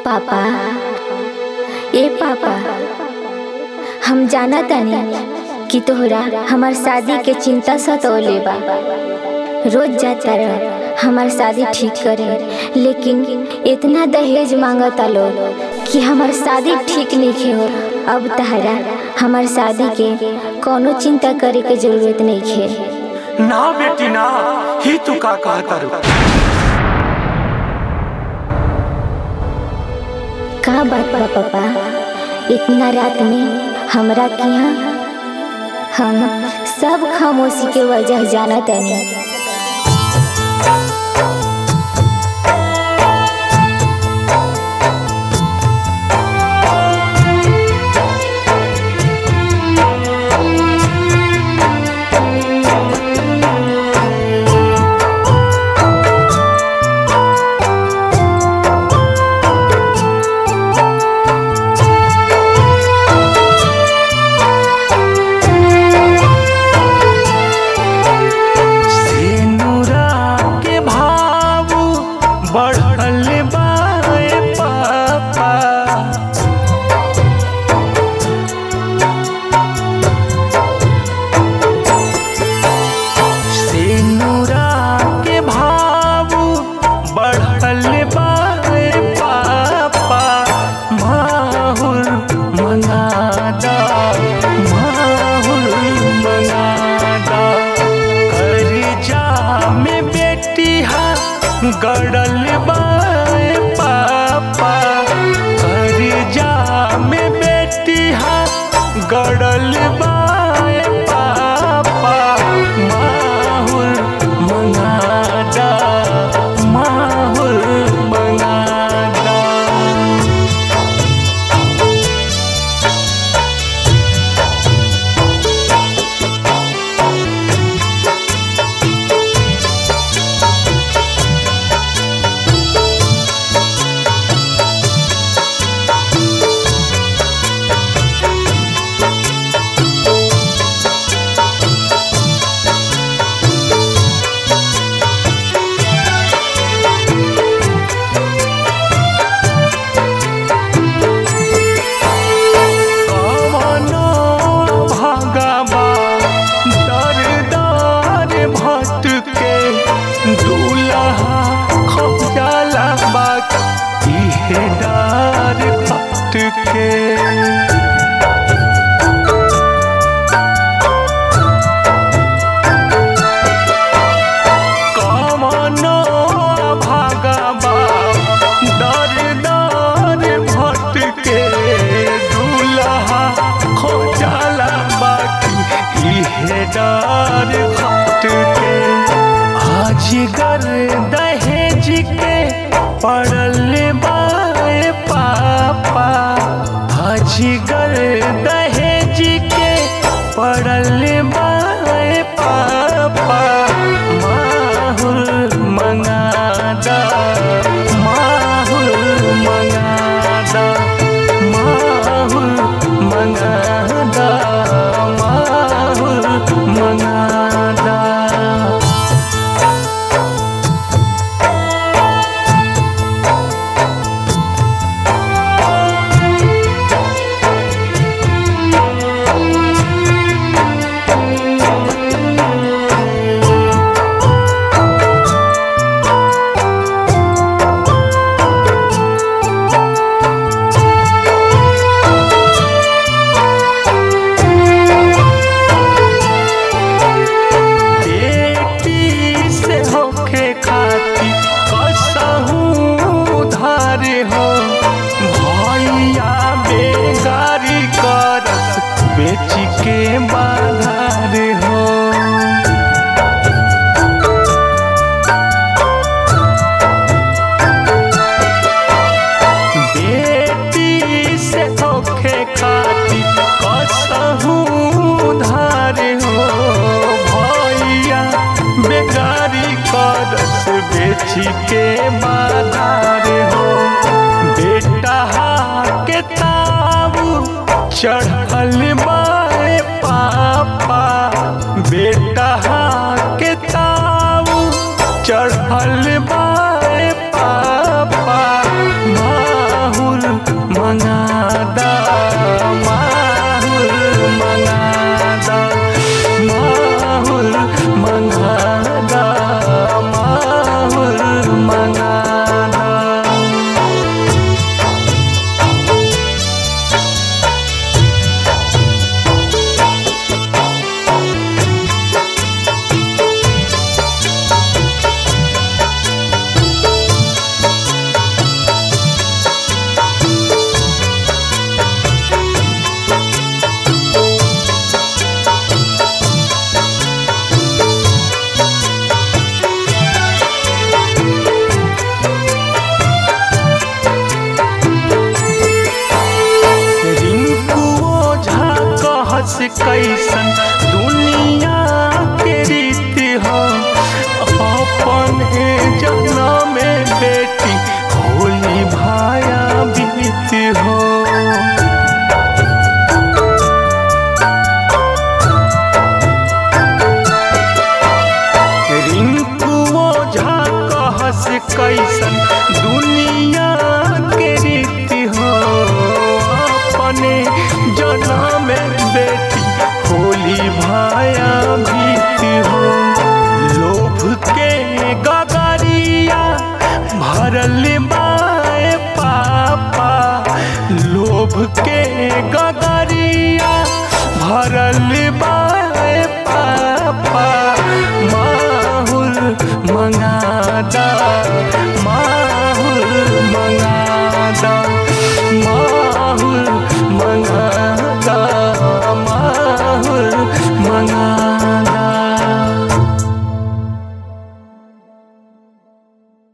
पापा ए पापा हम जाना तानी कि तोहरा हमार शादी के चिंता सतौले बा रोज जाता रह हमार शादी ठीक करे लेकिन इतना दहेज मांगता लोग कि हमार शादी ठीक नहीं हो अब तहरा हमार शादी के कोनो चिंता करे के जरूरत नहीं है ना बेटी ना ही तू का कहता रू का बात बा पापा इतना रात में हमरा के यहाँ हम सब खामोशी के वजह जाना तनी सेनुरा के भाव बढ़ल बाए पापा सेनुरा के भाव बढ़ल बाए पापा माहुर मनादा माहुर मनादा करजा में बेटी हा गड़ल बाए पापा करजा में बेटी हा गड़ल बाए पापा माहुर मनादा माहुर मनादा कवनो भगवा दर दर भटके दूल्हा खजाला बात इहे डार भटके कवनो भगवा दर दर भटके दूल्हा खोजाला बाकी इहे डर भटके आजगर दहेज के पड़ल बाए पापा आजगर दहेज के पड़ल बाए पापा माहुर मंगादा माहुर मंगादा माहुर मंगादा माहुर मंगादा बेटी से होखे खाती कसहूँ धार हो भैया बेगारी करस बेच के बाधार हो बेटी से होखे खाती कसहूँ धार हो भैया बेगारी करस बेची के बाधार हो बेटा के ताबू चढ़ल बाए पापा बेटा के ताबू चढ़ल बाए पापा माहू कैसन दुनिया के रीति हो अपन जन्म में बेटी होली भाया बीत हो रिंकू ओझा कहस कैसन दुनिया के रीति हो अपने जन्म में बेटी होली भाया बीती हो लोभ के गगरिया भरल बाए पापा लोभ के गगरिया भरल बाए पापा माहुल मंगादा माहुल मंगादा